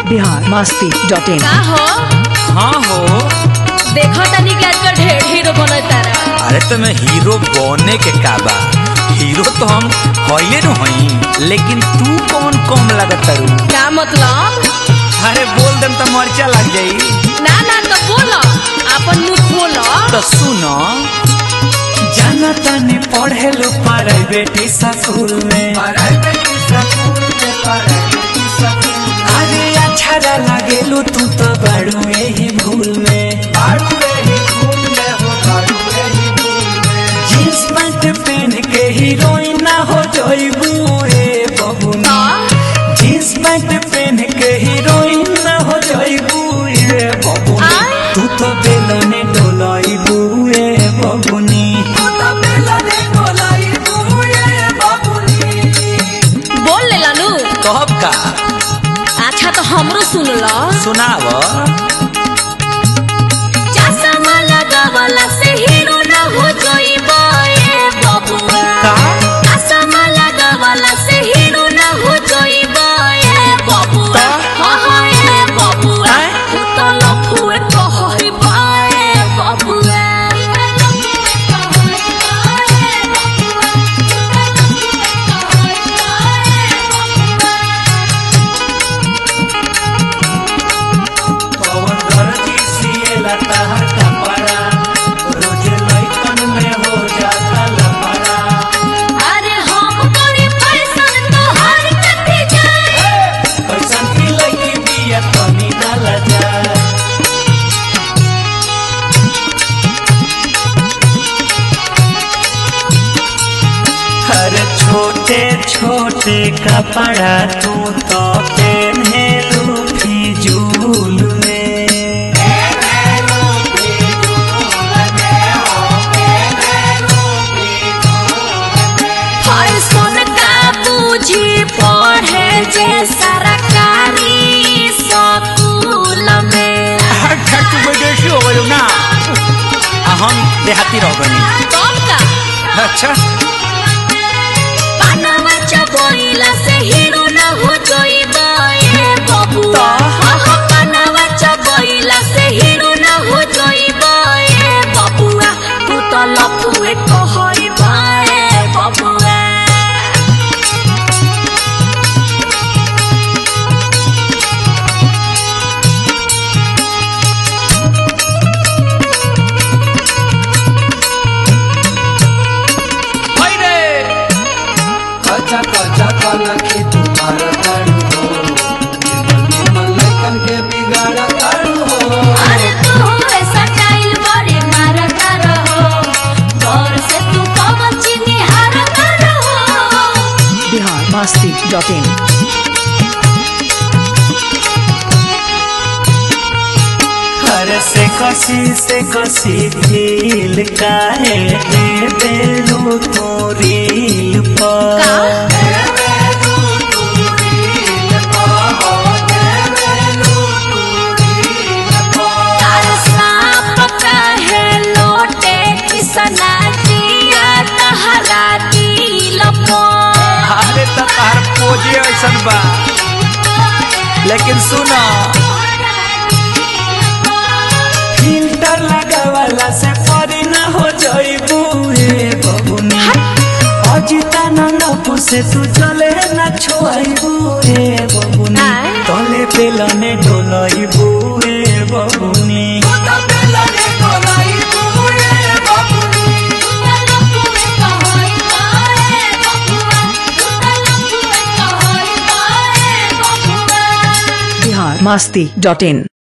Bihar Masti dot in का हो हाँ हो देखो तनी के आजकल ढेर हीरो बनल तारा अरे तुम्हें हीरो बने के का बा हीरो तो हम हइए न हई लेकिन तू कौन कम लगत तारू का मतलब अरे बोल देम तो मर्चा लग जाई ना ना तो बोलो अपन मुंह खोलो तो सुनो जाना तनी पढ़े लो प्राइवेट स्कूल में अरे अच्छा लगेलू तू तो बड़ू यही भूल में जींस पैंट पहन के हीरोइन ना हो जाइबू रे बबुनी जींस पैंट पहन के हीरोइन ना हो जाइबू रे बबुनी आय। तू तो बेलने डोलाइबू रे बबुनी बोल ले लानू कहब का अच्छा तो हमरो सुन लो सुनाव चश्मा लगावला से हीरो ना हो जाइबो ए बबुआ का चश्मा लगावला से हीरो ना हो जाइबो ए बबुआ का? हाँ हाँ ए बबुआ आय? तू तो लफुए कहइबो ए बबुआ पवन दर्जी सिएला तहर कपड़ा रोज लइकन में हो जाता लफड़ा अरे हम तोरी पैसन तोहार कथी जाए कैसन की लइकी बिया तनी ना लजा हर छोटे छोटे कपड़ा तू तो पहने लू फिजूल में फैशन का बूझी पढ़े जे सरकारी स्कूल में विदेशी हो गयो ना आ हम देहाती रह गनी कब का अच्छा पानवा चबोइला से हीरो न हो जाइबा ए बबुआ हाँ हाँ पानवा चबोइला से हीरो न हो जाइबा ए बबुआ तू तो लफुए कहइबा ए बबुआ हाय रे कच्चा कच्चा कलखी तुम्हार तारू हो निर्मल निर्मल लइकन के बिगाड़ तारू हो अरे तू ऐसा टाइल बड़े मारता रहो दौर से तू पवन चिनी हारता रहो बिहार मस्ती डॉट इन हर से कसी से कसी फील काहे दे बेलू तो रील पर तार सांप कहे लोटे किसना दिया तहरा दिल पर अरे तो तार पोजे ऐसन बा लेकिन सुनो फिल्टर लगावला से परी ना हो जाइबू रे बबुनी अजिता नंदपु से तू चले ना छोइबू रे बबुनी आय? तले पेलने डोलइबू रे बबुनी बिहार मस्ती डॉट इन